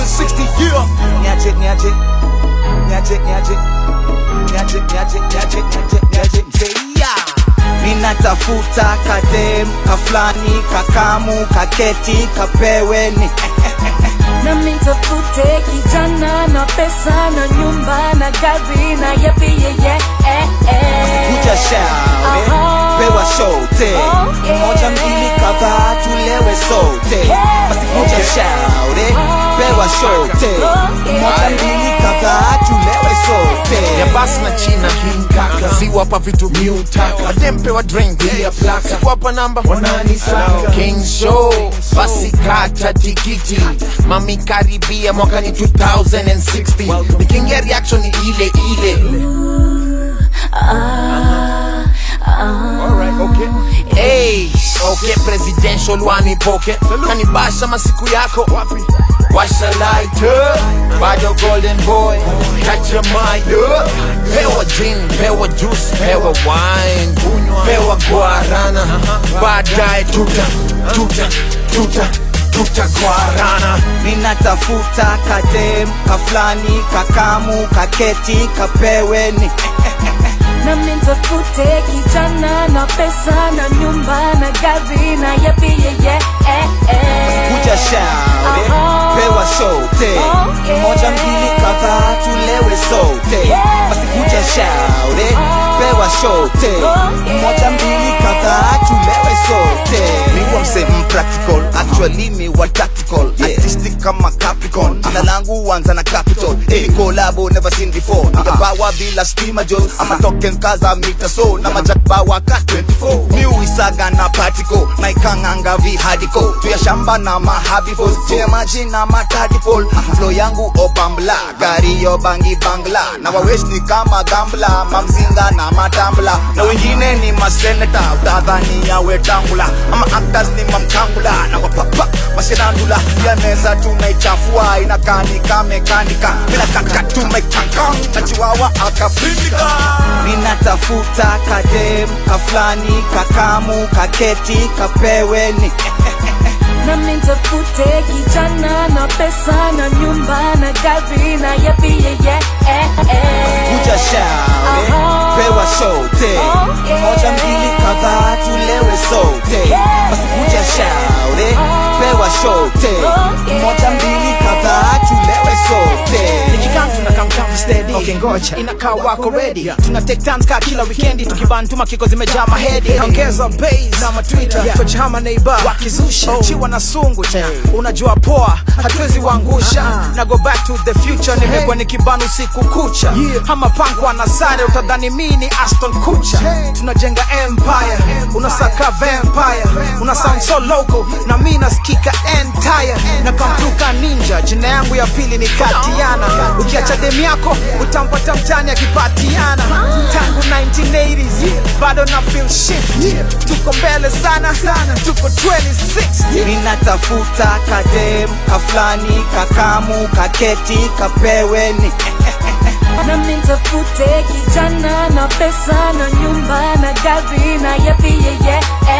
2060 year niache niache niache niache niache niache niache niache niache mzeia ninatafuta kadem kaflani kakamu kaketi kapeweni na mintafute kijana na pesa na nyumba na gari na yepi yeye eh, eh. kuja shaure Aha. pewa sote Oh, yeah. moja mbili kadhaa tulewe sote Yeah. basi kuja shaure pewa sote Oh, yeah. moja mbili kadhaa tulewe sote ya basi na china hinkaka siwapa vitu miutaka madempe wa drink ya plaka sikuwapa namba wananisaka king show basi kata tikiti mami karibia mwakani 2060 nikiingia reaction ni ile ile Hey, okay, presidential wanipoke kanibasha masiku yako washa lighter bado golden boy catch your mind up. pewa gin pewa juice pewa wine pewa guarana baadaye tuta tuta tuta tuta guarana ninatafuta kadem kaflani kakamu kaketi kapeweni na mintafute kijana na pesa na nyumba na gari na yepi yeye eh, eh. kuja shaure Aha. pewa sote Oh, yeah. moja mbili kadhaa tulewe sote Yeah. basi kuja shaure pewa sote Oh, yeah. moja mbili kadhaa tulewe sote miwa mse practical actually mi wa tactical artistic kama capricorn jina langu huanza na capital hey, collabo never seen before nikabawa bila stima jo ama token kaza mita so na majakbawa ka 24 miuisaga na patiko naikanganga vihadiko tuya shamba na mahabifo jemaji na matadipol flo yangu opambla gari yo bangi bangla na waweshni kama gambla mamzinga na matambla na wengine ni maseneta utadhani yawe tangula ama actors ni mamkangula na wapapa mashenandula ya meza tunaichafua inakani kamekanika bila kaka tumaikanka na chiwawa akapindika ninatafuta kadem kaflani kakamu kaketi kapeweni na mintafute kijana na pesa na nyumba na gari na yepi yeye eh, eh. kuja shaure Aha. pewa sote Oh, yeah. moja mbili kadhaa tulewe sote Yeah. basi kuja shaure pewa sote Oh, yeah. moja mbili kadhaa tulewe sote nikikam tuna kam kam steady okay ngoja inakaa wako ready tuna take turns kaa kila weekendi tukibantuma kiko zimejaa mahedi ongeza bass na matwitter yeah. coach hama neighbor wakizusha oh. chiwa na sungu cha unajua poa hatuwezi waangusha na go back to the future nimekuwa nikibana usiku kucha yeah. ama pankwa na sare utadhani mi ni aston kucha tunajenga empire unasaka vampire una sound so local na mi nasikika entire na kamtuka ninja jina yangu ya pili ni katiana ukiacha demu yako utampata mtani akipatiana tangu 1980s bado na feel shift tuko mbele sana tuko 2060 ninatafuta kadem kaflani kakamu kaketi kapeweni na mintafute kijana na pesa na nyumba na gari na yepi yeye eh,